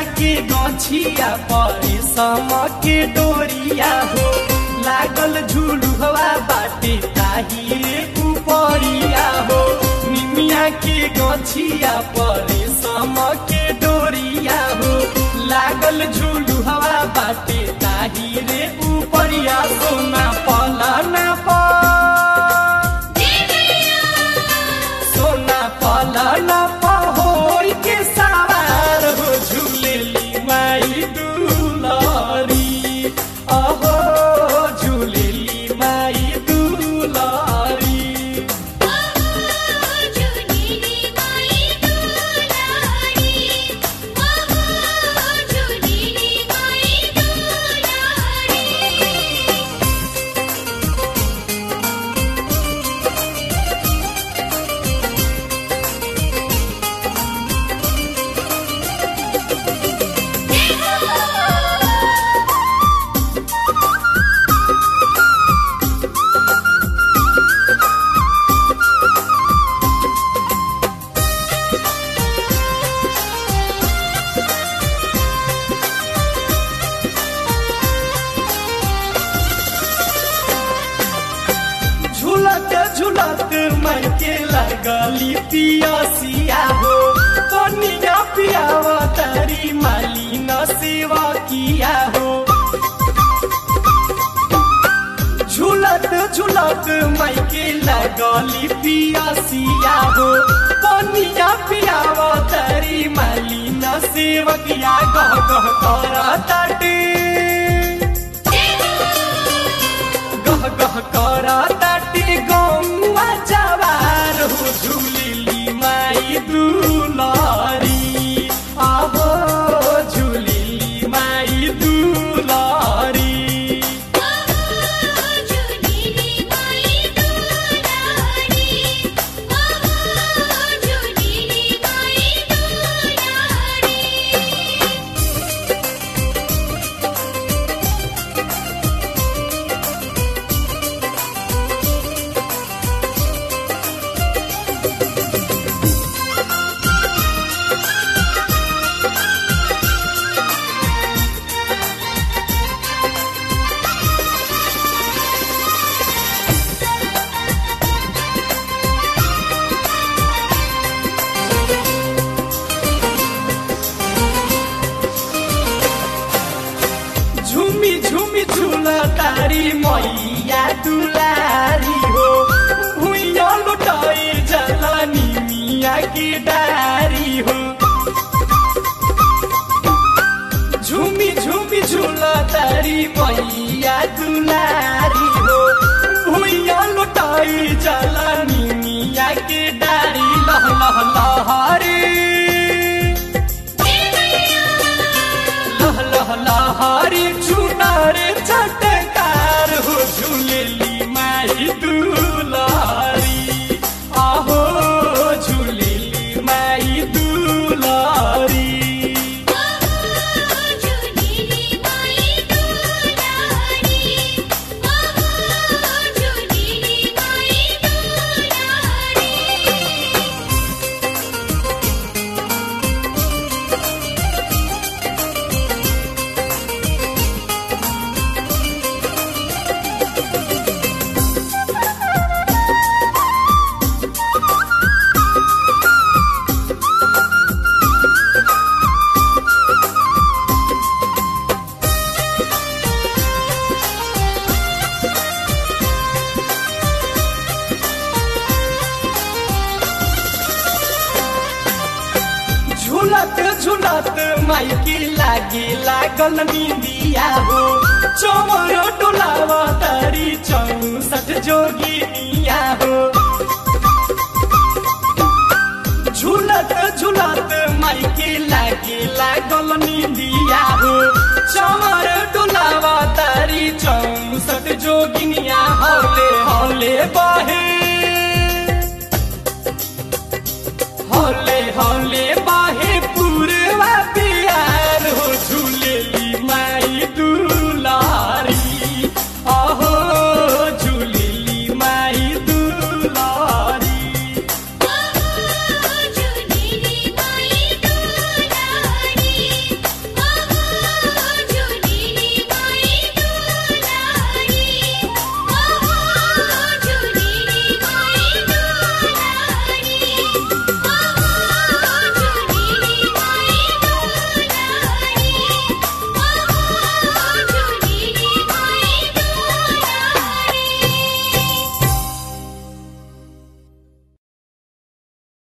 के गछिया परे सम के डोरिया हो लागल झुलुहवा बाटे ताही रे उपरिया हो निमिया के गछिया परे सम के डोरिया हो लागल झुलुहवा बाटे ताही रे उपरिया सोना पलना प सोना पलना पहोर के सवार हो झूलेली माई दुलारी अहो झूलेली माई दुलारी झूलत झूलत मन के लगली पियासिया हो कनिया पियावा तारी माली न सेवा किया हो झूलत झूलत मई के लगली पियासिया हो कनिया पियावा तारी माली न सेवकिया गह गह करा ताटे गह गह करा ताटे गौवा जवार हो झूलिली माई दुलारी आहो झूलिली माई दुलारी झुमी झुमी झुला तारी मैया दुलारी हो भुइया लुटाई जलानी मिया की डारी हो झुमी झुमी झुला तारी मैया दुलारी हो भुइया लुटाई जलानी मिया की डारी लह लह लहरी लह लह लहरी चुनार चटकार हो झूलेली माई दुलारी आहो झूलेली माई दुलारी झूलत झूलत माइकी लागे लागल निंदिया हो चोर डोलावा तारी चौसठ जोगिनिया हो झूलत झूलत माइकी लागे लागल निंदिया हो चमर